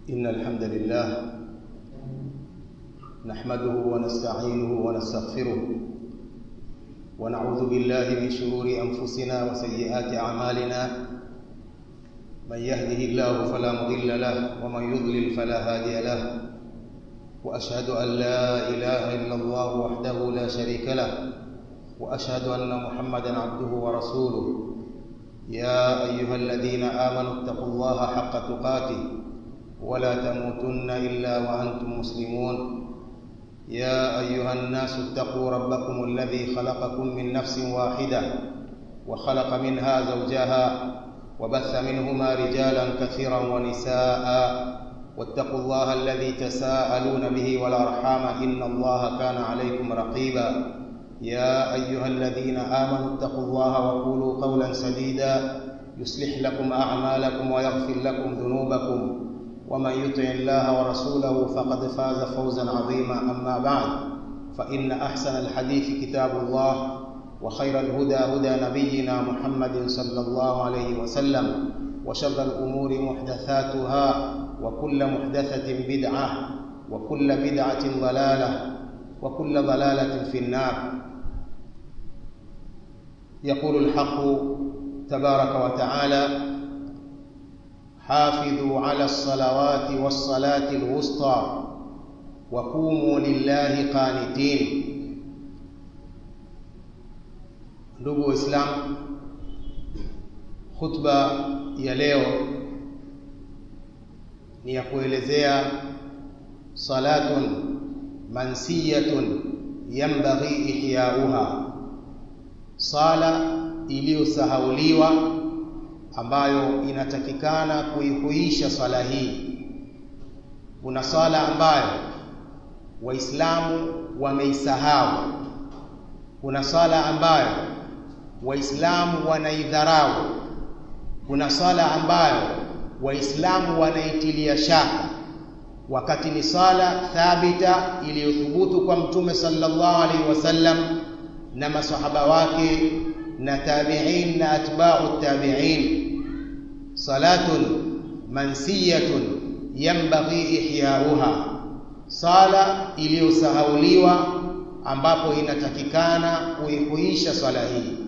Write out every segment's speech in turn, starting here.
إن الحمد لله نحمده ونستعينه ونستغفره ونعوذ بالله من شرور أنفسنا وسيئات أعمالنا من يهده الله فلا مضل له ومن يضلل فلا هادي له وأشهد أن لا إله إلا الله وحده لا شريك له وأشهد أن محمدا عبده ورسوله يا أيها الذين آمنوا اتقوا الله حق تقاته ولا تموتن إلا وأنتم مسلمون يا أيها الناس اتقوا ربكم الذي خلقكم من نفس واحدة وخلق منها زوجها وبث منهما رجالا كثيرا ونساء واتقوا الله الذي تساءلون به والأرحام إن الله كان عليكم رقيبا يا أيها الذين آمنوا اتقوا الله وقولوا قولا سديدا يصلح لكم أعمالكم ويغفر لكم ذنوبكم ومن يطع الله ورسوله فقد فاز فوزا عظيما أما بعد فإن أحسن الحديث كتاب الله وخير الهدى هدى نبينا محمد صلى الله عليه وسلم وشر الأمور محدثاتها وكل محدثة بدعة وكل بدعة ضلالة وكل ضلالة في النار يقول الحق تبارك وتعالى حافظوا على الصلوات والصلاة الوسطى وقوموا لله قانتين ndugu waislamu khutba ya leo ni ya kuelezea salatun mansiyatun yanbaghi ihyauha sala iliyosahauliwa ambayo inatakikana kuihuisha swala hii. Kuna swala ambayo Waislamu wameisahau, kuna swala ambayo Waislamu wanaidharau, kuna swala ambayo Waislamu wanaitilia shaka, wakati ni swala thabita iliyothubutu kwa Mtume sallallahu alaihi wasallam na masahaba wake na tabi'in na atba'u tabi'in salatun mansiyatun yanbaghi ihyauha sala iliyosahauliwa ambapo inatakikana kuihuisha swala hii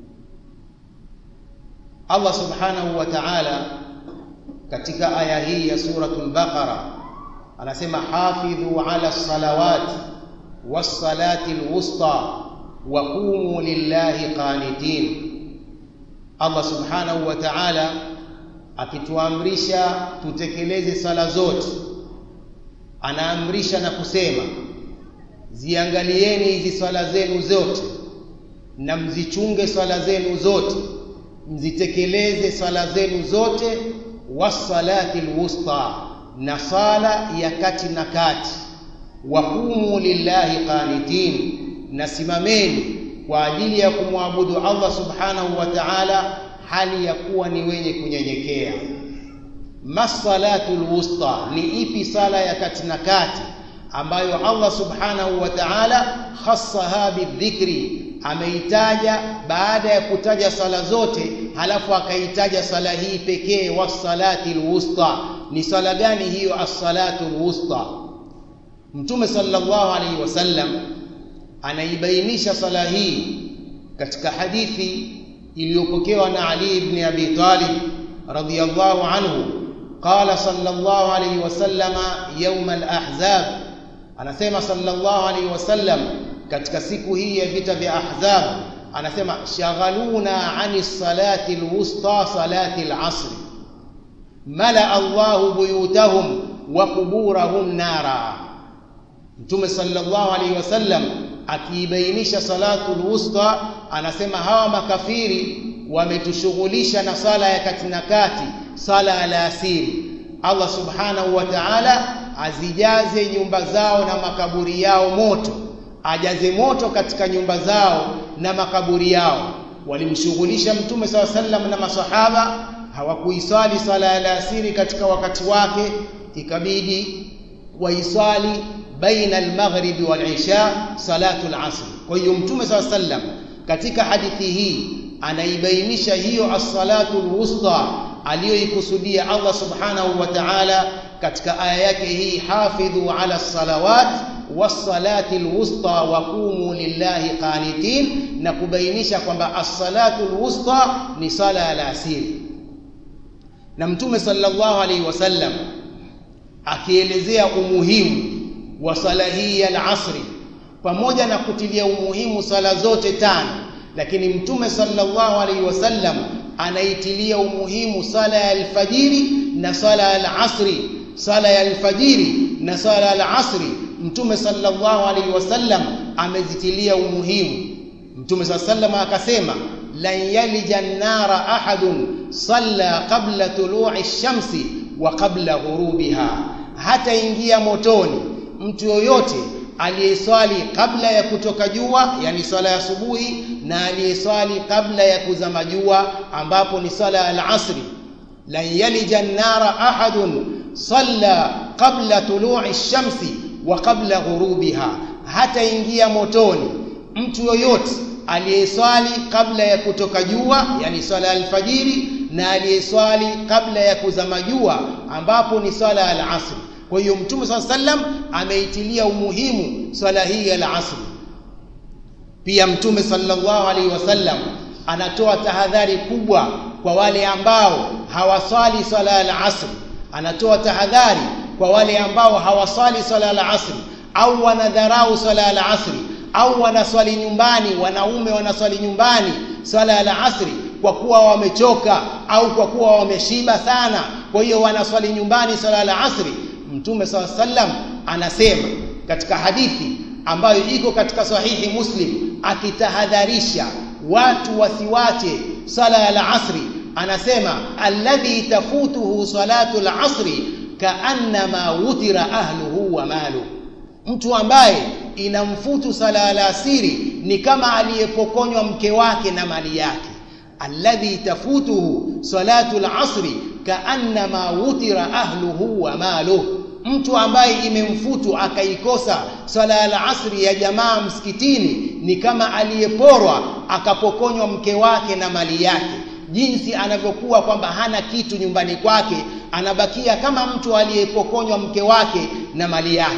Allah subhanahu wa ta'ala katika aya hii ya suratul baqara anasema hafidhu ala salawati was salati alwusta wa qumu lillahi qanitin Allah subhanahu wa ta'ala akituamrisha tutekeleze sala zote anaamrisha na kusema ziangalieni hizi swala zenu zote na mzichunge swala zenu zote mzitekeleze swala zenu zote wasalati alwusta na sala ya kati na kati waqumu lillahi qanitin na simameni kwa ajili ya kumwabudu Allah subhanahu wa ta'ala hali ya kuwa ni wenye kunyenyekea masalatul wusta ni ipi sala ya kati na kati ambayo Allah subhanahu wa ta'ala khassaha bidhikri ameitaja baada ya kutaja sala zote halafu akaitaja sala hii pekee wasalatil wusta ni sala gani hiyo as-salatul wusta mtume sallallahu alaihi wasallam anaibainisha sala hii katika hadithi iliyopokewa na Ali ibn Abi Talib radhiyallahu anhu qala sallallahu alayhi wasallam yawm al-ahzab anasema sallallahu alayhi wasallam katika siku hii ya vita vya ahzab anasema shaghaluna ani salati alwusta salati al-asr mala Allahu buyutahum wa quburahum nara Mtume sallallahu alayhi wasallam akiibainisha salatul wusta anasema hawa makafiri wametushughulisha na sala ya kati na kati sala alasiri Allah subhanahu wa ta'ala azijaze nyumba zao na makaburi yao moto ajaze moto katika nyumba zao na makaburi yao walimshughulisha mtume saw sallam na masahaba hawakuiswali sala ya alasiri katika wakati wake ikabidi waiswali baina al-maghrib wal-isha salatu al-asr kwa hiyo mtume saw sallam katika hadithi hii anaibainisha hiyo as-salatu al-wusta aliyoikusudia Allah subhanahu wa ta'ala katika aya yake hii hafidhu ala salawat wassalati alwusta wa qumu lillahi qanitin na kubainisha kwamba as-salatu alwusta ni sala ya alasiri na mtume sallallahu alaihi wasallam akielezea umuhimu wa sala hii ya alasri pamoja na kutilia umuhimu sala zote tano lakini mtume sallallahu alaihi wasallam anaitilia umuhimu sala ya alfajiri na sala ya alasri sala ya alfajiri na sala ya alasri mtume sallallahu alaihi wasallam amezitilia umuhimu mtume sallallahu akasema lan yalija an-nara ahadun salla qabla tulu'i ash-shamsi wa qabla ghurubiha hata ingia motoni mtu yoyote aliyeswali kabla ya kutoka jua yani swala ya asubuhi na aliyeswali kabla ya kuzama jua ambapo ni swala ya al-asri lan yalija an-nara ahadun salla qabla tulu'i ash-shamsi wa qabla ghurubiha hata ingia motoni mtu yoyote aliyeswali kabla ya kutoka jua yani swala ya alfajiri na aliyeswali kabla ya kuzama jua ambapo ni swala ya al-asr kwa hiyo mtume swalla sallam ameitilia umuhimu swala hii ya al-asr pia mtume sallallahu alaihi wasallam anatoa tahadhari kubwa kwa wale ambao hawaswali swala ya al-asr anatoa tahadhari kwa wale ambao hawaswali swala ya al-asr au wanadharau swala ya al-asr au wanaswali nyumbani wanaume wanaswali nyumbani swala ya asri kwa kuwa wamechoka au kwa kuwa wameshiba sana kwa hiyo wanaswali nyumbani swala ya asri mtume swalla sallam anasema katika hadithi ambayo iko katika sahihi muslim akitahadharisha watu wasiwache swala ya asri anasema alladhi tafutuhu salatu al-asri kaannama wutira ahluhu wa maluhu mtu ambaye inamfutu sala alasiri ni kama aliyepokonywa mke wake na mali yake alladhi tafutuhu salatu alasri kaannama wutira ahluhu wa maluhu mtu ambaye imemfutu akaikosa swala ya asri ya jamaa msikitini ni kama aliyeporwa akapokonywa mke wake na mali yake jinsi anavyokuwa kwamba hana kitu nyumbani kwake anabakia kama mtu aliyepokonywa mke wake na mali yake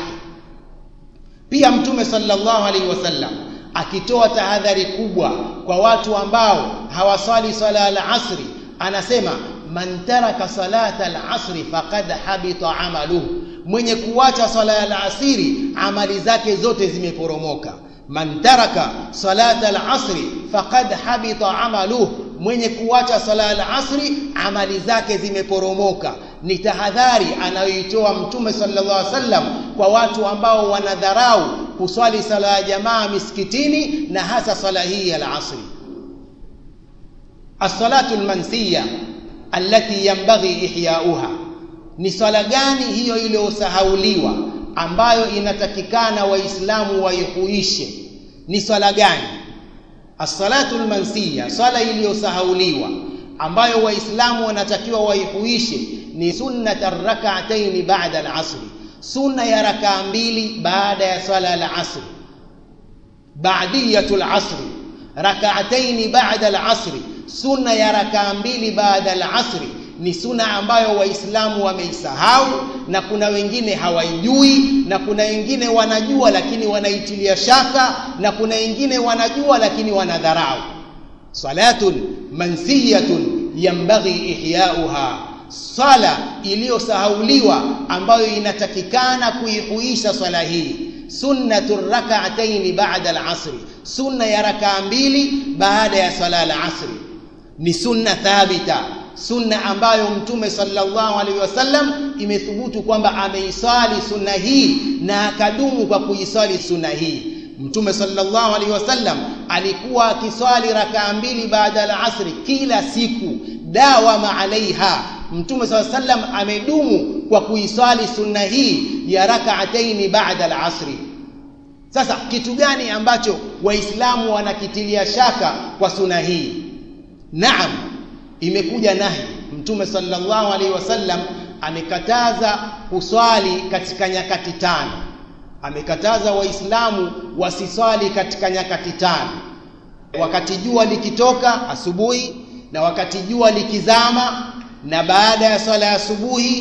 pia mtume sallallahu alaihi wasallam akitoa tahadhari kubwa kwa watu ambao hawaswali swala al-asri anasema man taraka salata al-asri faqad habita amaluhu mwenye kuacha swala al-asri amali zake zote zimeporomoka man taraka salata al-asri faqad habita amaluhu mwenye kuacha swala al-asri amali zake zimeporomoka ni tahadhari anayoitoa mtume sallallahu alaihi wasallam kwa watu ambao wanadharau kuswali sala ya jamaa misikitini na hasa swala hii ya al-asri as-salatu al-mansiya allati yanbaghi ihya'uha ni swala gani hiyo iliyosahauliwa ambayo inatakikana waislamu waihuishe ni swala gani as-salatu al-mansiya swala iliyosahauliwa ambayo waislamu wanatakiwa waihuishe ni sunnat ar-rak'atayn ba'da al-'asr sunna ya rakaa mbili baada ya swala al-'asr ba'diyatul 'asr rak'atayn ba'da al-'asr sunna ya rakaa mbili baada al-'asr ni sunna ambayo waislamu wameisahau na kuna wengine hawaijui na kuna wengine wanajua lakini wanaitilia shaka na kuna wengine wanajua lakini wanadharau salatun mansiyatun yanbaghi ihya'uha sala iliyosahauliwa ambayo inatakikana kuihuisha swala hii sunnatu rak'atayn ba'da al-'asr sunna ya rakaa mbili baada ya swala al-'asr ni sunna thabita sunna ambayo mtume sallallahu alaihi wasallam imethubutu kwamba ameisali sunna hii na akadumu kwa kuisali sunna hii mtume sallallahu alaihi wasallam alikuwa akiswali rakaa mbili baada ya asri kila siku dawama alaiha mtume sallallahu alaihi wasallam amedumu kwa kuiswali sunna hii ya rak'ataini baada al-asri sasa kitu gani ambacho waislamu wanakitilia shaka kwa sunna hii naam imekuja nahi mtume sallallahu alaihi wasallam amekataza kuswali katika nyakati tano amekataza waislamu wasiswali katika nyakati tano wakati jua likitoka asubuhi na wakati jua likizama na baada ya swala ya asubuhi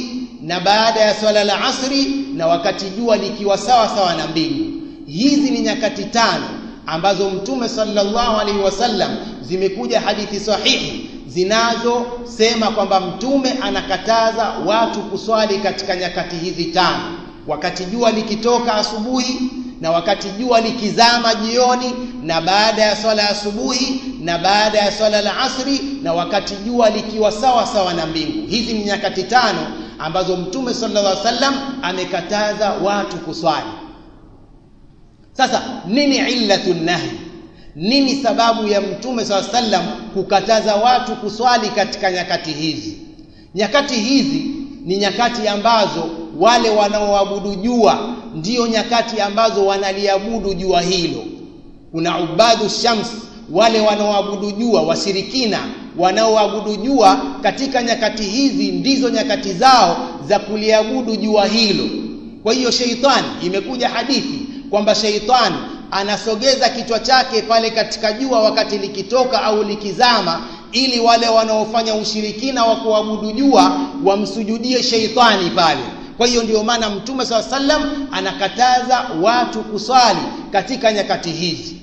na baada ya swala la asri na wakati jua likiwa sawa sawa na mbingu hizi ni nyakati tano ambazo mtume sallallahu alaihi wasallam zimekuja hadithi sahihi zinazosema kwamba mtume anakataza watu kuswali katika nyakati hizi tano wakati jua likitoka asubuhi na wakati jua likizama jioni na baada ya swala ya asubuhi na baada ya swala la asri na wakati jua likiwa sawa sawa na mbingu hizi ni nyakati tano ambazo mtume sallallahu alaihi wasallam amekataza watu kuswali sasa nini illatu nahi nini sababu ya mtume saa sallam kukataza watu kuswali katika nyakati hizi nyakati hizi ni nyakati ambazo wale wanaoabudu jua ndiyo nyakati ambazo wanaliabudu jua hilo kuna ubadu shams wale wanaoabudu jua washirikina wanaoabudu jua katika nyakati hizi ndizo nyakati zao za kuliabudu jua hilo kwa hiyo sheitani imekuja hadithi kwamba sheitani anasogeza kichwa chake pale katika jua wakati likitoka au likizama ili wale wanaofanya ushirikina wa kuabudu jua wamsujudie sheitani pale kwa hiyo ndio maana mtume saa sallam anakataza watu kuswali katika nyakati hizi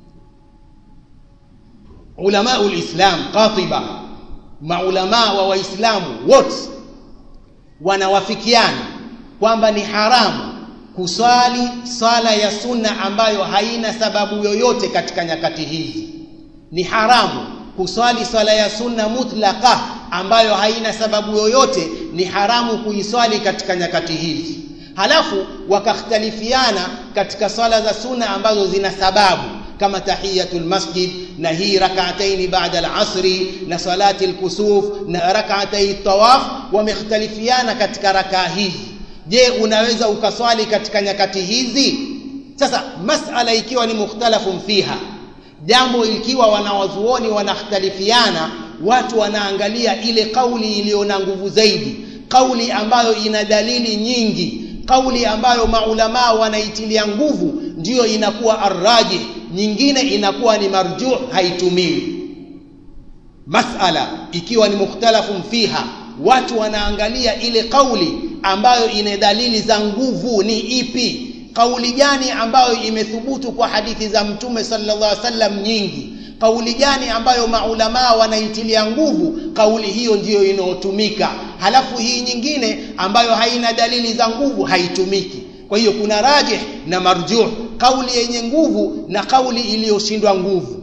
ulamau lislam qatiba maulamaa wa waislamu wote wanawafikiana kwamba ni haramu kuswali swala ya sunna ambayo haina sababu yoyote katika nyakati hizi ni haramu kuswali swala ya sunna mutlaqa ambayo haina sababu yoyote ni haramu kuiswali katika nyakati hizi halafu wakakhtalifiana katika swala za sunna ambazo zina sababu kama tahiyatul masjid na hii rak'ataini ba'da al-asri na salati al-kusuf na rak'atai tawaf wamekhtalifiana katika rakaa hizi je unaweza ukaswali katika nyakati hizi sasa masala ikiwa ni mukhtalafun fiha jambo ikiwa wanawazuoni wanakhtalifiana watu wanaangalia ile kauli iliyo na nguvu zaidi kauli ambayo ina dalili nyingi kauli ambayo maulamaa wanaitilia nguvu ndiyo inakuwa arrajih nyingine inakuwa ni marjuh haitumiwi masala ikiwa ni mukhtalafun fiha watu wanaangalia ile kauli ambayo ina dalili za nguvu ni ipi kauli gani ambayo imethubutu kwa hadithi za mtume sallallahu alaihi wasallam nyingi kauli gani ambayo maulamaa wanaitilia nguvu kauli hiyo ndiyo inayotumika halafu hii nyingine ambayo haina dalili za nguvu haitumiki kwa hiyo kuna rajih na marjuh kauli yenye nguvu na kauli iliyoshindwa nguvu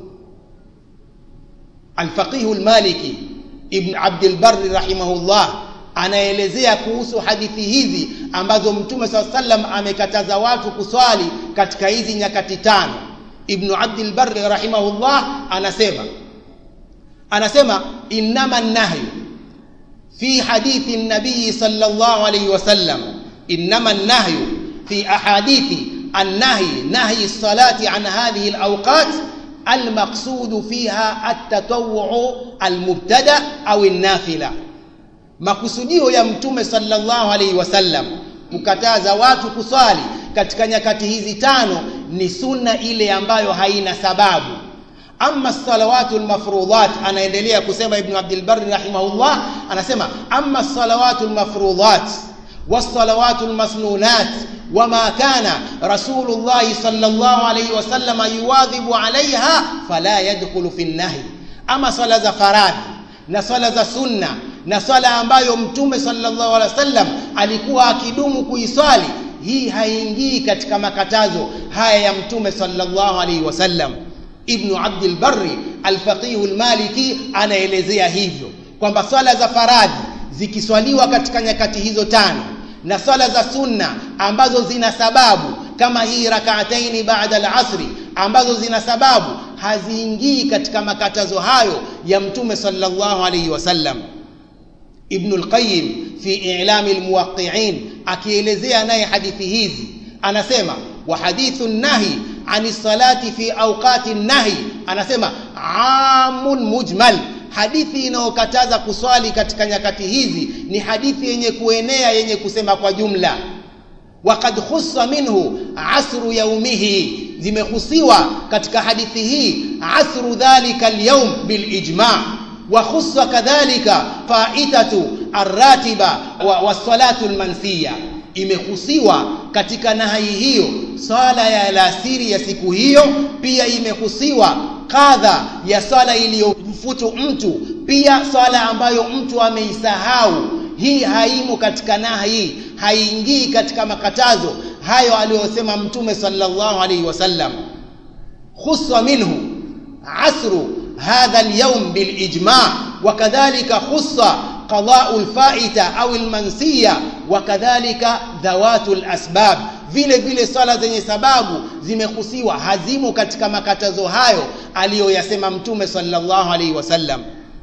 alfaqih almaliki ibn abd albar rahimahullah anaelezea kuhusu hadithi hizi ambazo mtume saa sallam amekataza watu kuswali katika hizi nyakati tano ibnu abdil barri rahimahullah anasema anasema innama nahyu fi hadithi nabii sallallahu alayhi wasallam innama nahyu fi ahadithi النهي نهي الصلاة عن هذه الأوقات المقصود فيها التطوع المبتدأ أو النافلة makusudio ya mtume sallallahu alaihi wasallam kukataza watu kuswali katika nyakati hizi tano ni sunna ile ambayo haina sababu amma salawatu lmafrudhat anaendelea kusema ibnu abdilbari rahimahullah anasema amma salawatu lmafrudhat والصلوات المسنونات وما كان رسول الله صلى الله عليه وسلم يواظب عليها فلا يدخل في النهي أما صلاة فراد na swala za sunna na swala ambayo mtume sallallahu alaihi wasallam alikuwa akidumu kuiswali hii haingii katika makatazo haya ya mtume sallallahu alaihi wasallam ibnu abdul barri alfaqih almaliki anaelezea hivyo kwamba swala za faradhi zikiswaliwa katika nyakati hizo tano na swala za sunna ambazo zina sababu kama hii rakaataini baada al-asri ambazo zina sababu haziingii katika makatazo hayo ya mtume sallallahu alayhi wasallam ibn al-qayyim fi i'lam al-muwaqqi'in akielezea naye hadithi hizi anasema wa hadithu nahi ani salati fi awqati nahi anasema amun mujmal hadithi inayokataza kuswali katika nyakati hizi ni hadithi yenye kuenea yenye kusema kwa jumla وقد خص منه عصر يومه zimehusiwa katika hadithi hii asru dhalika alyawm bilijma' wa khussa kadhalika faitatu arratiba wa, wa salatu lmansiya imehusiwa katika nahai hiyo swala ya alasiri ya siku hiyo pia imehusiwa kadha ya swala iliyomfutu mtu pia swala ambayo mtu ameisahau hii haimo katika nahi haingii katika makatazo hayo aliyosema mtume sallallahu alaihi wasallam khussa minhu asru hadha alyawm bilijma wakadhalika khussa qada'u alfa'ita au almansiya wakadhalika dhawatu alasbab vile vile swala zenye sababu zimehusiwa hazimo katika makatazo hayo aliyoyasema mtume sallallahu alaihi wasallam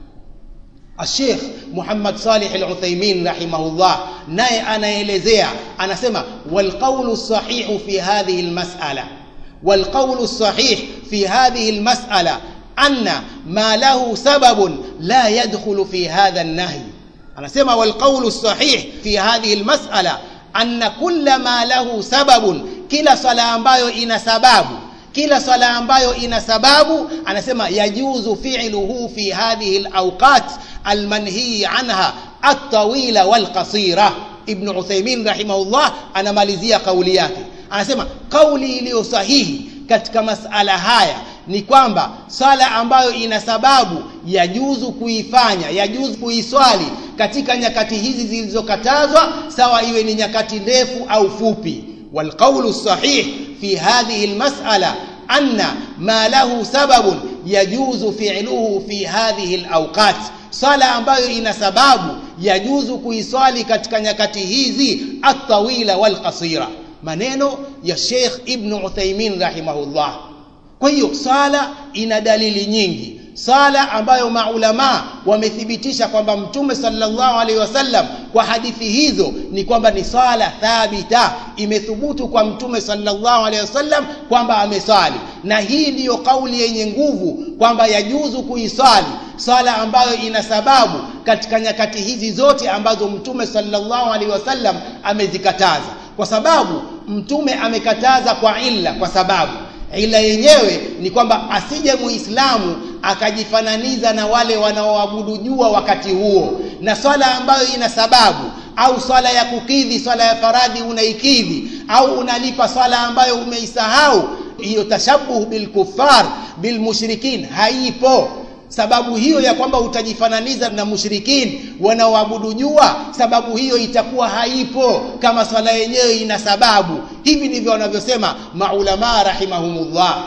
الشيخ محمد صالح العثيمين رحمه الله naye anaelezea anasema والقول الصحيح في هذه المسألة والقول الصحيح في هذه المسألة أن ما له سبب لا يدخل في هذا النهي anasema والقول الصحيح في هذه المسألة أن كل ما له سبب kila swala ambayo ina sababu kila swala ambayo ina sababu anasema yajuzu fi'luhu fi hadhihi alawqat almanhi anha at-tawila wal-qasira ibn Uthaymeen rahimahullah anamalizia kauli yake anasema kauli iliyo sahihi katika masala haya ni kwamba swala ambayo ina sababu yajuzu kuifanya yajuzu kuiswali katika nyakati hizi zilizokatazwa sawa iwe ni nyakati ndefu au fupi والقول الصحيح في هذه المسألة أن ما له سبب يجوز فعله في هذه الأوقات swala ambayo ina sababu yajuzu kuiswali katika nyakati hizi atawila walqasira maneno ya Sheikh Ibn Uthaymeen rahimahullah kwa hiyo swala ina dalili nyingi sala ambayo maulama wamethibitisha kwamba mtume sallallahu alaihi wasallam kwa hadithi hizo ni kwamba ni swala thabita imethubutu kwa mtume sallallahu alaihi wasallam kwamba ameswali na hii ndiyo kauli yenye nguvu kwamba yajuzu kuiswali swala ambayo ina sababu katika nyakati hizi zote ambazo mtume sallallahu alaihi wasallam amezikataza kwa sababu mtume amekataza kwa illa kwa sababu ila yenyewe ni kwamba asije muislamu akajifananiza na wale wanaoabudu jua wakati huo na swala ambayo ina sababu au swala ya kukidhi swala ya faradhi unaikidhi au unalipa swala ambayo umeisahau hiyo tashabuh bilkufar bilmushrikin haipo sababu hiyo ya kwamba utajifananiza na mushrikin wanaoabudu jua sababu hiyo itakuwa haipo kama swala yenyewe ina sababu hivi ndivyo wanavyosema maulama rahimahumullah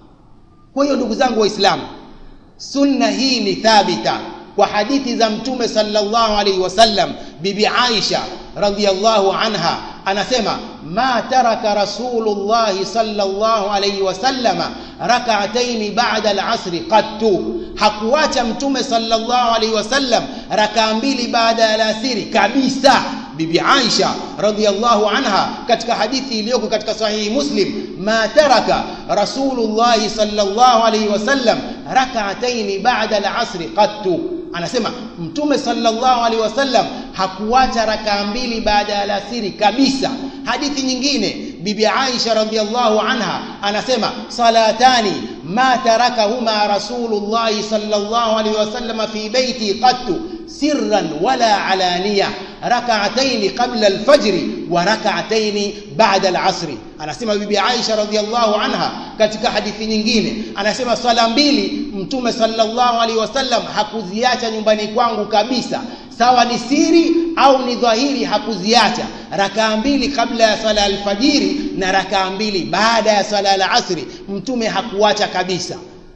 kwa hiyo ndugu zangu waislamu sunna hii ni thabita kwa hadithi za mtume sallallahu alaihi wasallam bibi Aisha radhiyallahu anha anasema ma taraka rasulullah sallallahu alaihi wasallama rak'atayn ba'da al-asr qattu hakuacha mtume sallallahu alaihi wasallam rakaa mbili baada ya alasiri kabisa bibi Aisha radhiyallahu anha katika hadithi iliyoko katika sahihi Muslim ma taraka rasulullah sallallahu alaihi wasallam rak'atayn ba'da al-asr qattu anasema mtume sallallahu alaihi wasallam hakuacha rakaa mbili baada ya alasiri kabisa hadithi nyingine bibi Aisha radhiallahu anha anasema salatani ma tarakahuma rasulullah sallallahu alaihi wasallam fi baiti qattu sirran wala alaniya rak'atayn qabla al-fajr wa rak'atayn ba'da al-'asr anasema bibi Aisha radhiallahu anha katika hadithi nyingine anasema swala mbili mtume sallallahu alaihi wasallam hakuziacha nyumbani kwangu kabisa sawa ni siri au ni dhahiri hakuziacha rakaa mbili kabla ya swala alfajiri na rakaa mbili baada ya swala alasri mtume hakuacha kabisa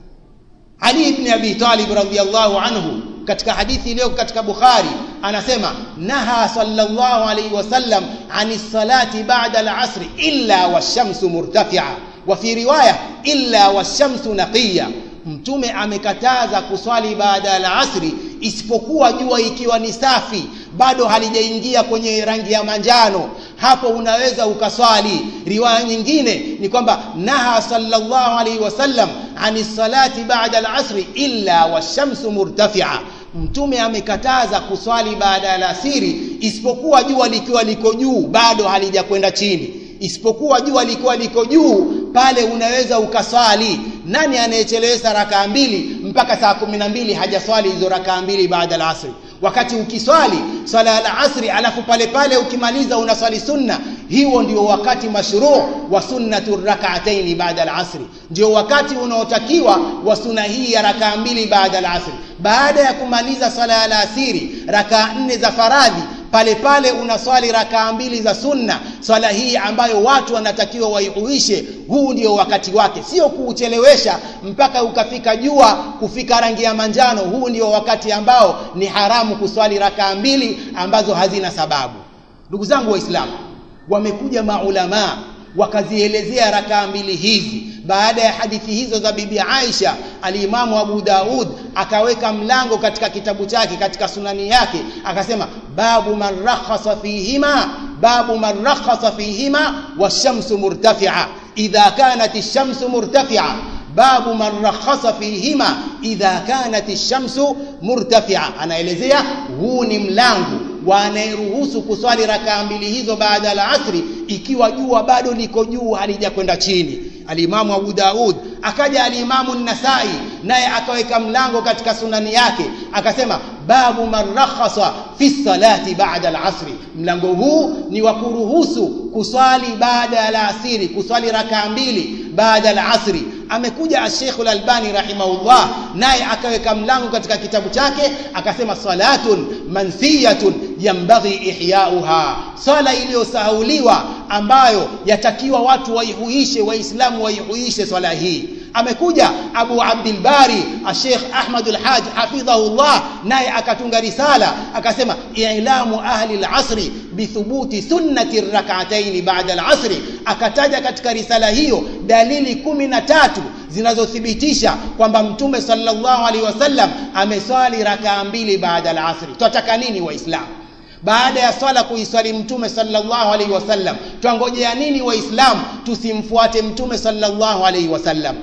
Ali ibn Abi Talib radhiyallahu anhu katika hadithi iliyo katika Bukhari anasema naha sallallahu alayhi wasallam ani salati ba'da al-asr illa wash-shamsu murtafi'a wa fi riwaya illa wash-shamsu naqiya mtume amekataza kuswali baada ya alasri isipokuwa jua ikiwa ni safi bado halijaingia kwenye rangi ya manjano hapo unaweza ukaswali riwaya nyingine ni kwamba naha sallallahu alaihi wasallam ani salati baada alasri illa washamsu murtafi'a mtume amekataza kuswali baada ya alasiri isipokuwa jua likiwa liko juu bado halijakwenda chini isipokuwa jua likiwa liko juu pale unaweza ukaswali nani anayechelewesha rakaa mbili mpaka saa kumi na mbili hajaswali hizo rakaa mbili baada ya asri wakati ukiswali swala ya asri alafu pale pale ukimaliza unaswali sunna hiyo ndio wakati mashruu wa sunnatu rak'atayn baada al-asri ndio wakati unaotakiwa wa sunna hii ya rakaa mbili baada al-asri baada ya kumaliza swala ya alasiri rakaa nne za faradhi pale pale unaswali rakaa mbili za sunna swala hii ambayo watu wanatakiwa waihuishe huu ndio wakati wake sio kuuchelewesha mpaka ukafika jua kufika rangi ya manjano huu ndio wakati ambao ni haramu kuswali rakaa mbili ambazo hazina sababu ndugu zangu waislamu wamekuja maulamaa wakazielezea rakaa mbili hizi baada ya hadithi hizo za bibi Aisha alimamu Abu Daud akaweka mlango katika kitabu chake katika sunani yake akasema babu man rakhasa fihima babu man rakhasa fihima washamsu murtafi'a idha kanat ash-shamsu murtafi'a babu man rakhasa fihima idha kanat ash-shamsu murtafi'a anaelezea huu ni mlango wanayeruhusu kuswali rakaa mbili hizo baada ya asri ikiwa jua bado liko juu halijakwenda chini alimamu Abu Daud akaja alimamu Nasai naye akaweka mlango katika sunani yake akasema babu man rakhasa fi salati baada al-asri mlango huu ni wa kuruhusu kuswali baada ya alasiri kuswali rakaa mbili baada al-asri amekuja Sheikh Al-Albani rahimahullah naye akaweka mlango katika kitabu chake akasema salatun mansiyatun yambaghi ihyauha sala iliyosahauliwa ambayo yatakiwa watu waihuishe waislamu waihuishe swala hii amekuja Abu Abdul Bari Sheikh Ahmad al-Haj hafidhahullah naye akatunga risala akasema ilamu ahli al-asri bithubuti sunnati rak'atayn ba'da al-asri akataja katika risala hiyo dalili kumi na tatu zinazothibitisha kwamba mtume sallallahu alaihi wasallam ameswali rakaa mbili baada al-asri tunataka nini waislamu baada ya swala kuiswali mtume sallallahu alaihi wasallam twangojea nini waislamu tusimfuate mtume sallallahu alaihi wasallam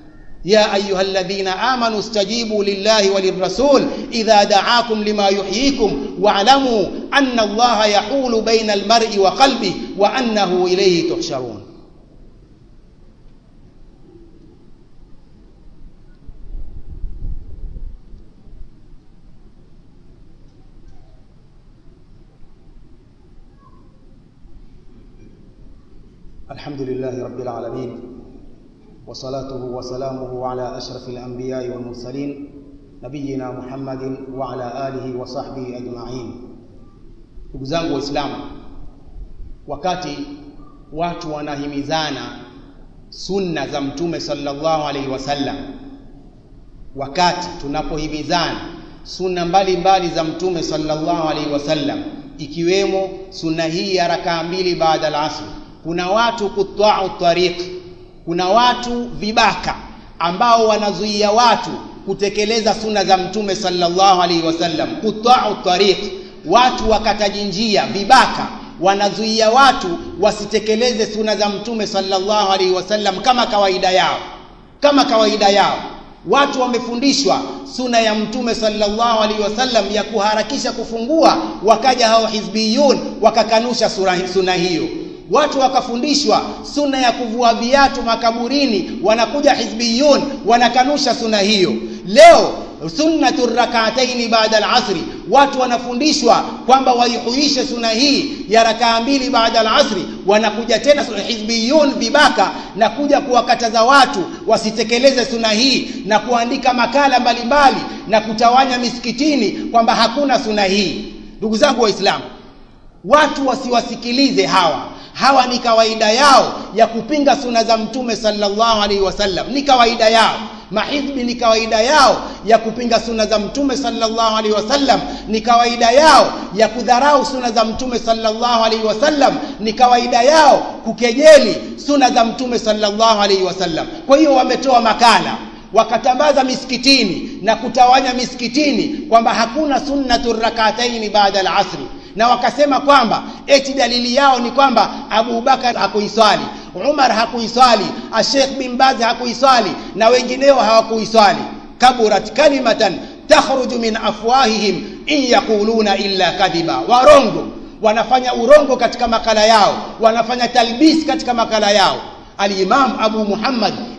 يا أيها الذين آمنوا استجيبوا لله وللرسول إذا دعاكم لما يحييكم واعلموا أن الله يحول بين المرء وقلبه وأنه إليه تحشرون الحمد لله رب العالمين وصلاته وسلامه على أشرف الأنبياء والمرسلين نبينا محمد وعلى آله وصحبه أجمعين ndugu zangu waislamu wakati watu wanahimizana sunna za mtume sallallahu alaihi wasallam wakati tunapohimizana sunna mbalimbali za mtume sallallahu alaihi wasallam ikiwemo sunna hii ya rakaa mbili baada al-asr kuna watu kutwa'u tariq kuna watu vibaka ambao wanazuia watu kutekeleza sunna za mtume sallallahu alaihi wasallam kutwa'u tariq watu wakataji njia vibaka wanazuia watu wasitekeleze sunna za mtume sallallahu alaihi wasallam kama kawaida yao kama kawaida yao watu wamefundishwa suna ya mtume sallallahu alaihi wasallam ya kuharakisha kufungua wakaja hao hizbiyun wakakanusha suna hiyo watu wakafundishwa suna ya kuvua viatu makaburini wanakuja hizbiyun wanakanusha suna hiyo leo sunnatu rak'ataini baada al-asri watu wanafundishwa kwamba waihuishe suna hii ya rakaa mbili baada al-asri wanakuja tena hizbiyun vibaka na kuja kuwakataza watu wasitekeleze suna hii na kuandika makala mbalimbali na kutawanya misikitini kwamba hakuna suna hii ndugu zangu waislamu watu wasiwasikilize hawa hawa ni kawaida yao ya kupinga suna za mtume sallallahu alaihi wasallam ni kawaida yao mahizbi ni kawaida yao ya kupinga suna za mtume sallallahu alaihi wasallam ni kawaida yao ya kudharau suna za mtume sallallahu alaihi wasallam ni kawaida yao kukejeli suna za mtume sallallahu alaihi wasallam kwa hiyo wametoa makala wakatambaza misikitini na kutawanya misikitini kwamba hakuna sunnatu rakataini baada al-asri na wakasema kwamba eti dalili yao ni kwamba Abu Bakar hakuiswali Umar hakuiswali Sheikh bin Baz hakuiswali na wengineo hawakuiswali kaburat kalimatan takhruju min afwahihim in yaquluna illa kadhiba warongo wanafanya urongo katika makala yao wanafanya talbis katika makala yao Al-Imam Abu Muhammad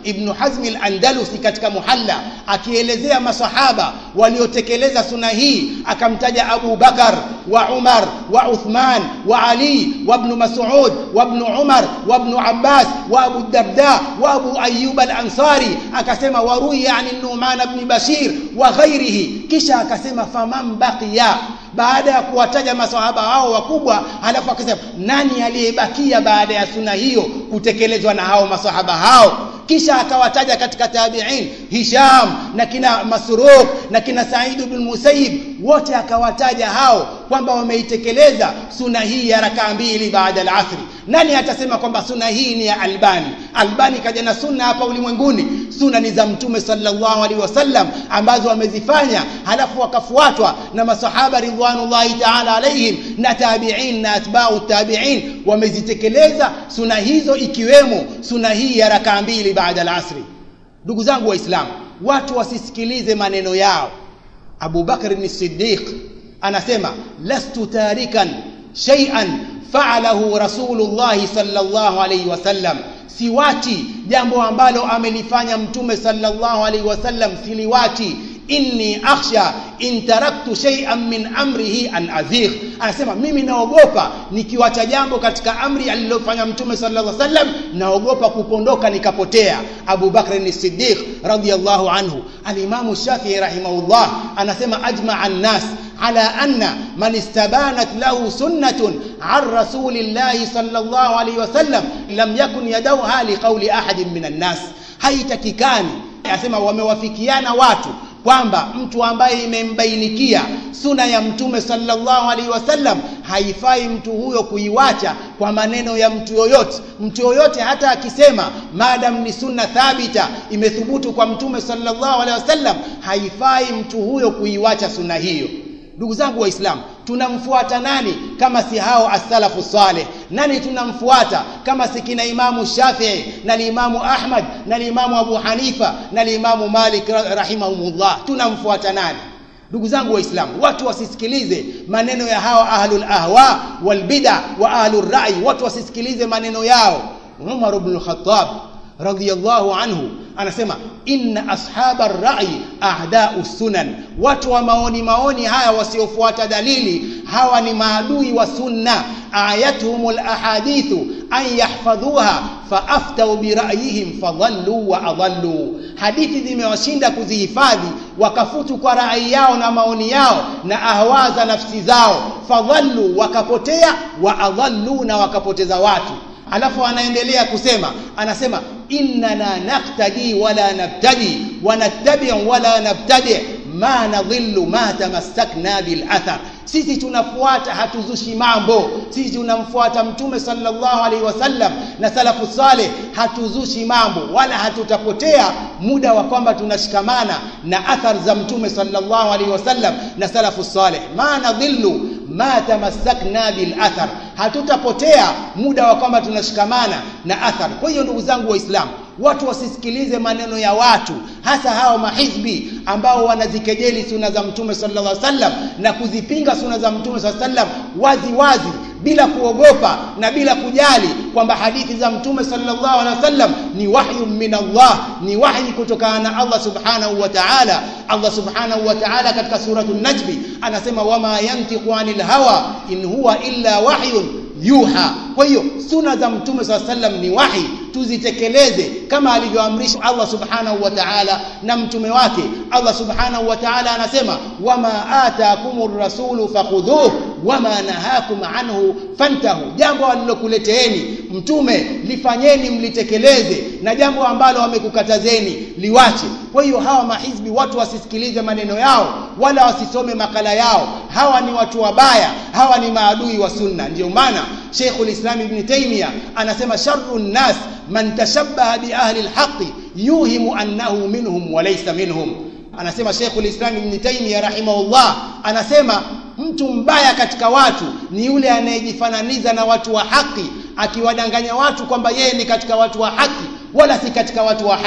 Ibn Hazm al-Andalusi katika Muhalla akielezea masahaba waliotekeleza suna hii akamtaja Abu Bakar wa Umar wa Uthman wa Ali wa Ibn Mas'ud wa Ibn Umar wa Ibn Abbas wa Abu Darda wa Abu Ayyub al-Ansari akasema waruya yani Nu'man ibn Bashir wa ghairihi kisha akasema faman baqiya baada ya kuwataja maswahaba hao wakubwa halafu akasema nani aliyebakia baada ya suna hiyo kutekelezwa na hao maswahaba hao kisha akawataja katika tabi'in Hisham na kina Masruq na kina Sa'id ibn Musayyib wote akawataja hao kwamba wameitekeleza suna hii ya rakaa mbili baada al-asri nani atasema kwamba suna hii ni ya Albani Albani kaja na sunna hapa ulimwenguni suna ni za mtume sallallahu alaihi wasallam ambazo wamezifanya halafu wakafuatwa na masahaba ridwanullahi ta'ala alaihim na tabi'in na atba'u tabi'in wamezitekeleza suna hizo ikiwemo suna hii ya rakaa mbili baada al-asri ndugu zangu waislamu watu wasisikilize maneno yao Abu Bakr as-Siddiq anasema lastu tarikan shay'an fa'alahu Rasulullah sallallahu alayhi wasallam siwati jambo ambalo amelifanya mtume sallallahu alayhi wasallam siliwati inni akhsha in taraktu shay'an min amrihi an azigh anasema mimi naogopa nikiwacha jambo katika amri alilofanya mtume sallallahu alaihi wasallam naogopa kupondoka nikapotea Abu Bakr as-Siddiq radiyallahu anhu al-Imam Shafi'i rahimahullah anasema ajma'a an-nas على أن من استبانت له سنة عن رسول الله صلى الله عليه وسلم لم يكن يدوها لقول أحد من الناس haitakikani asema wamewafikiana watu kwamba mtu ambaye imembainikia suna ya mtume sallallahu alaihi wasallam haifai mtu huyo kuiwacha kwa maneno ya mtu yoyote mtu yoyote hata akisema madam ni sunna thabita imethubutu kwa mtume sallallahu alaihi wasallam haifai mtu huyo kuiwacha sunna hiyo ndugu zangu waislamu tunamfuata nani kama si hao as-salafu saleh nani tunamfuata kama si kina imamu Shafi'i na imamu Ahmad na imamu Abu Hanifa na imamu Malik rahimahumullah tunamfuata nani ndugu zangu waislamu watu wasisikilize maneno ya hawa ahlul ahwa wal bid'a wa ahlur ra'i watu wasisikilize maneno yao Umar ibn al-Khattab radhiyallahu anhu anasema inna ashaba ar-ra'i a'da'u sunan watu wa maoni maoni haya wasiofuata dalili hawa ni maadui wa sunna ayatuhumul ahadithu an yahfadhuha faaftau bira'yihim fadhallu wa adallu hadithi zimewashinda kuzihifadhi wakafutu kwa rai yao na maoni yao na ahwa za nafsi zao fadhallu wakapotea wa adallu na wakapoteza watu alafu anaendelea kusema anasema innana naqtadi wala nabtadi wa nattabi wala nabtadi ma nadhillu ma tamassakna bil athar sisi tunafuata hatuzushi mambo sisi tunamfuata mtume sallallahu alaihi wasallam na salafu saleh hatuzushi mambo wala hatutapotea muda wa kwamba tunashikamana na athar za mtume sallallahu alaihi wasallam na salafu saleh ma nadhillu ma tamassakna bil athar hatutapotea muda wa kwamba tunashikamana na athar kwa hiyo ndugu zangu waislamu watu wasisikilize maneno ya watu hasa hao mahizbi ambao wanazikejeli suna za mtume sallallahu alaihi wasallam na kuzipinga suna za mtume sallallahu alaihi wasallam wazi wazi bila kuogopa na bila kujali kwamba hadithi za mtume sallallahu alaihi wasallam ni wahyu min Allah ni wahyi kutokana na Allah subhanahu wa ta'ala Allah subhanahu wa ta'ala katika suratul najmi anasema wama yantiqu anil hawa in huwa illa wahyun yuha kwa hiyo suna za mtume sallallahu alaihi wasallam ni wahi tuzitekeleze kama alivyoamrisha Allah subhanahu wa ta'ala na mtume wake Allah subhanahu wa ta'ala anasema wama ataakumur rasulu fakhudhuhu wama nahakum anhu fantahu jambo alilokuleteeni mtume lifanyeni mlitekeleze na jambo ambalo wamekukatazeni liwache kwa hiyo hawa mahizbi watu wasisikilize maneno yao wala wasisome makala yao hawa ni watu wabaya hawa ni maadui wa sunna ndio maana Sheikhul Islam Ibn Taymiyyah anasema sharru nas man tashabbaha bi ahli alhaqi yuhimu annahu minhum wa laysa minhum anasema Sheikhul Islam Ibn Taymiyyah rahimahullah anasema mtu mbaya katika watu ni yule anayejifananiza na watu wa haki akiwadanganya watu kwamba yeye ni katika watu wa haki wala si katika watu wa haki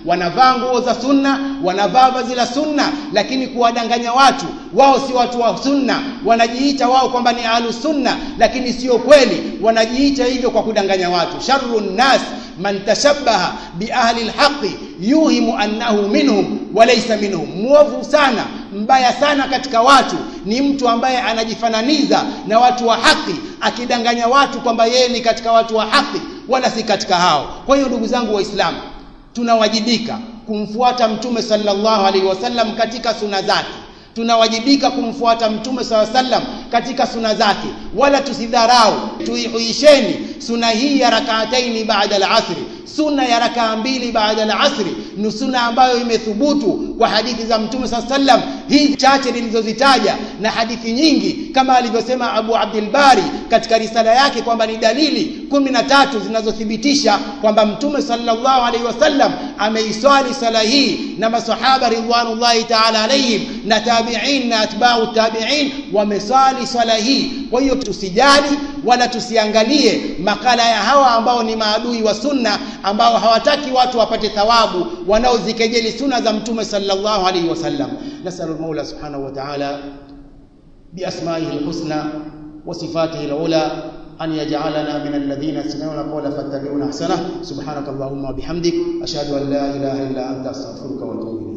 wanavaa nguo za sunna wanavaa vazi la sunna lakini kuwadanganya watu wao si watu wa sunna wanajiita wao kwamba ni ahlu sunna lakini sio kweli wanajiita hivyo kwa kudanganya watu sharru nnas man tashabbaha bi ahli alhaqi yuhimu annahu minhum walaysa minhum muovu sana mbaya sana katika watu ni mtu ambaye anajifananiza na watu wa haki akidanganya watu kwamba yeye ni katika watu wa haki wala si katika hao kwa hiyo ndugu zangu waislamu tunawajibika kumfuata mtume sallallahu alaihi wasallam katika suna zake tunawajibika kumfuata mtume saw sallam katika suna zake wala tusidharau tuihuisheni suna hii ya rakaataini baada al-asri sunna ya rakaa mbili baada al-asri ni sunna ambayo imethubutu kwa hadithi za mtume saw sallam hii chache nilizozitaja na hadithi nyingi kama alivyosema Abu Abdul Bari katika risala yake kwamba ni dalili kumi na tatu zinazothibitisha kwamba mtume sallallahu alaihi wasallam ameiswali sala hii na masahaba ridwanullahi ta'ala alaihim na tabi'in na atba'u tabi'in wameswali swala hii kwa hiyo tusijali wala tusiangalie makala ya hawa ambao ni maadui wa sunna ambao hawataki watu wapate thawabu wanaozikejeli sunna za mtume sallallahu alaihi wasallam nasallu maula subhanahu wa ta'ala بأسمائه الحسنى وصفاته العلى أن يجعلنا من الذين يستمعون القول فاتبعون أحسنه سبحانك اللهم وبحمدك أشهد أن لا إله إلا أنت أستغفرك وأتوب إليك